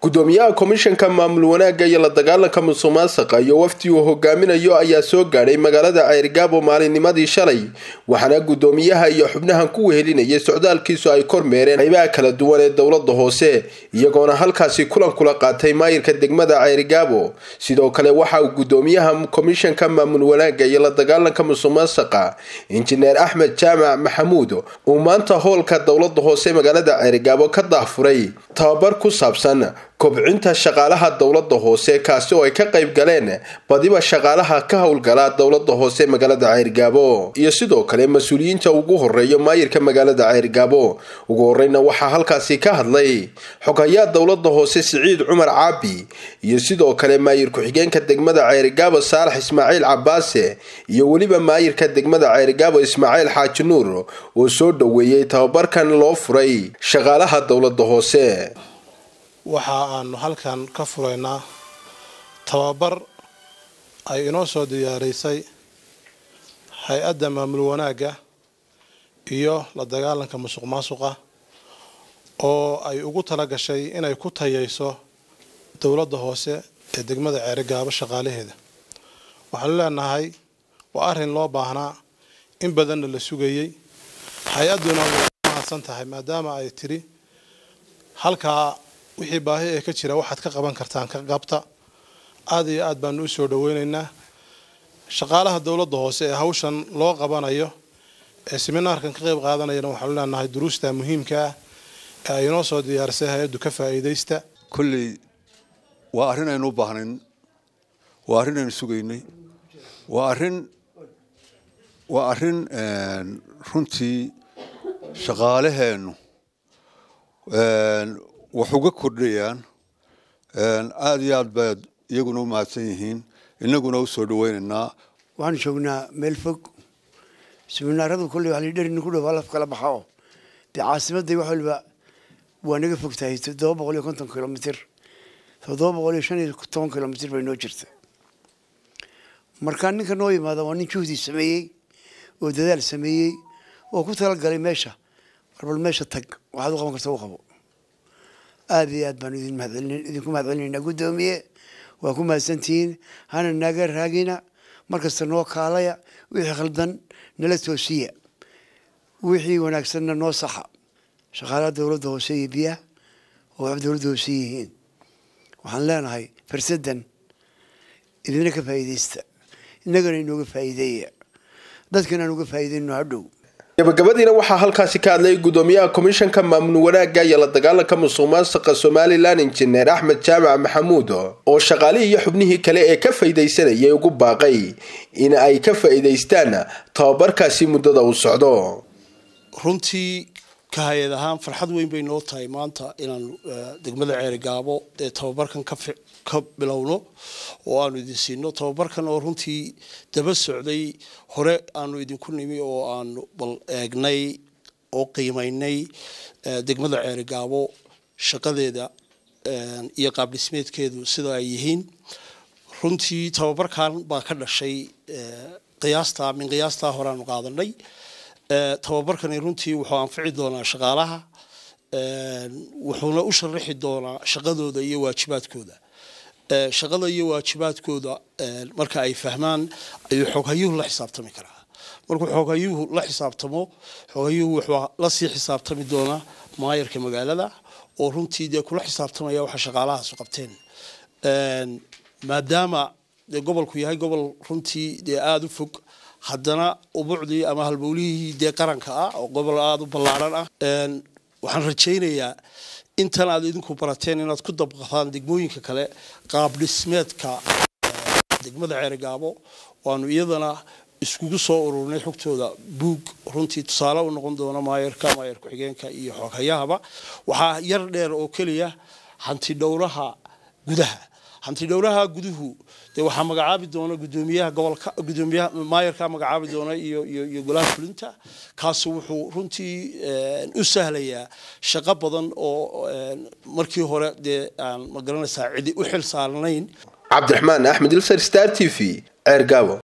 gudoomiyaha komishanka maamul wanaagga iyo la dagaalanka musuqmaasuqa iyo wafdi uu hogaaminayo ayaa soo gaadhay magaalada ceyrgaabo maalinnimadii shalay waxaana gudoomiyaha iyo xubnahan ku wehelinayay socdaalkiisu ay kormeereen qaybaha kala duwan ee dowlada hoose iyagoona halkaasi kulan kula qaatay maayirka degmada ceyrgaabo sidoo kale waxa uu gudoomiyaha komishanka maamul wanaagga iyo la dagaalanka musuqmaasuqa injineer axmed jaamac maxamuud uu maanta hoolka dowlada hoose magaalada ceyrgaabo ka daahfuray tababar ku saabsan kobcinta shaqaalaha dowlada hoose kaasi oo ay ka qayb galeen badiba shaqaalaha ka howlgala dowlada hoose magaalada ceyrgaabo iyo sidoo kale mas-uuliyiinta ugu horeeyo maayirka magaalada ceyrgaabo ugu horeyna waxaa halkaasi ka hadlay xogayaa dowlada hoose siciid cumar caabi iyo sidoo kale maayir ku-xigeenka degmada ceyrgaabo saalax ismaaciil cabaase iyo weliba maayirka degmada ceyrgaabo ismaaciil xaaji nuur oo soo dhoweeyey tababarkan loo furay shaqaalaha dowlada hoose waxa aanu halkan ka furaynaa tababar ay inoo soo diyaaraysay hay-adda maamul wanaagga iyo la dagaalanka musuq maasuqa oo ay ugu tala gashay inay ku tayayso dowladda hoose ee degmada ceerigaabo shaqaalaheeda waxaanu leenahay waa arrin loo baahnaa in badanna la sugayey hay-adduna way mahadsan tahay maadaama ay tidhi halkaa wixii baahi ee ka jira waxaad ka qaban kartaan ka qabta aada iyo aad baanu u soo dhaweynaynaa shaqaalaha dowladda hoose ee hawshan loo qabanayo ee seminaarkan ka qayb qaadanayana waxaanu leenahay duruusta muhiimka ah ee ay inoo soo diyaarisay hay-addu ka faa'iidaysta kolley waa arrin aynu u baahnayn waa arrin aynu sugaynay waa arrin waa arrin runtii shaqaalaheennu wax uga kordhayaan aada iyo aad baad iyaguna u mahadsan yihiin inaguna u soo dhaweynaynaa waxaanu joognaa meel fog siminaaradu kolley waa lidherin ku dhow halaf kala baxa oo dee caasimadday wax waliba waa naga fog tahay toddoba boqol iyo konton kilomitr toddoba boqol iyo shan iyo toban kilomitr bay noo jirta markaa ninka noo yimaada waa nin juhdi sameeyey oo dadaal sameeyey oo ku talagalay meesha warbal meesha tag waxaad u qaban karta u qabo aada iyo aad baanu idin mahadcelin idinku mahadcelinaynaa guddoomiye waa ku mahadsantihiin hana naga raagina markasta noo kaalaya wixii khaldan nala toosiya wixii wanaagsanna noo saxa shaqaalaha dowladda hoose iyo biyaha oo wax dowladda hoose yihiin waxaan leenahay farsadan idina ka faa'iidaysta innagana inooga faa'iideeya dadkana aan uga faa'iidayno hadhow gabagabadiina waxaa halkaasi ka hadlay gudoomiyaha komishanka maamul wanaagga iyo la dagaalanka musuqmaasuqa somalilan injineer axmed jaamac maxamuud oo shaqaalihii iyo xubnihii kale ee ka faa'iidaysanayay ugu baaqay in ay ka faa'iidaystaan tababarkaasi muddada uu socdo runtii ka hay-ad ahaan farxad weyn bay noo tahay maanta inaan degmada ceerigaabo ee tababarkan ka bilowno oo aanu idin siino tababarkan oo runtii daba socday hore aanu idinku nimi oo aanu bal eegnay oo qiimaynay degmada ceerigaabo shaqadeeda iyo qaabdhismeedkeedu sida ay yihiin runtii tababarkan baa ka dhashay qiyaasta min qiyaastaa horeaanu qaadanay tababarkani runtii wuxuu anfici doonaa shaqaalaha wuxuuna u sharaxi doonaa shaqadooda iyo waajibaadkooda shaqada iyo waajibaadkooda marka ay fahmaan ayuu xooghayuhu la xisaabtami karaa markuu xooghayuhu la xisaabtamo xooghayuhu wuxuu lasii xisaabtami doonaa maayarka magaalada oo runtii dee kula xisaabtamaya waxa shaqaalahaasu qabteen maadaama dee gobolku yahay gobol runtii dee aada u fog haddana ubucdii ama halbowlihii dee qaranka ah oo gobol aada u ballaaran ah waxaan rajaynayaa intan aad idinku barateen inaad ku dabqataan degmooyinka kale qaab dhismeedka degmada ceerigaabo waanu iyadana iskugu soo ururnay xogtooda buug runtii tusaale u noqon doona maayarka maayar ku-xigeenka iyo xooghayahaba waxaa yar dheer oo keliya hanti dhowraha gudaha hanti dhowraha guduhu dee waxaa magacaabi doona gudoomiyaha gobolka gudoomiyaha maayarka magacaabi doona iyo iyo iyo golaha fulinta kaasi wuxuu runtii u sahlayaa shaqo badan oo markii hore dee aan ma garanaysaa cidi u xil saarnayn cabdiraxmaan axmed ilsar star t v ceergaabo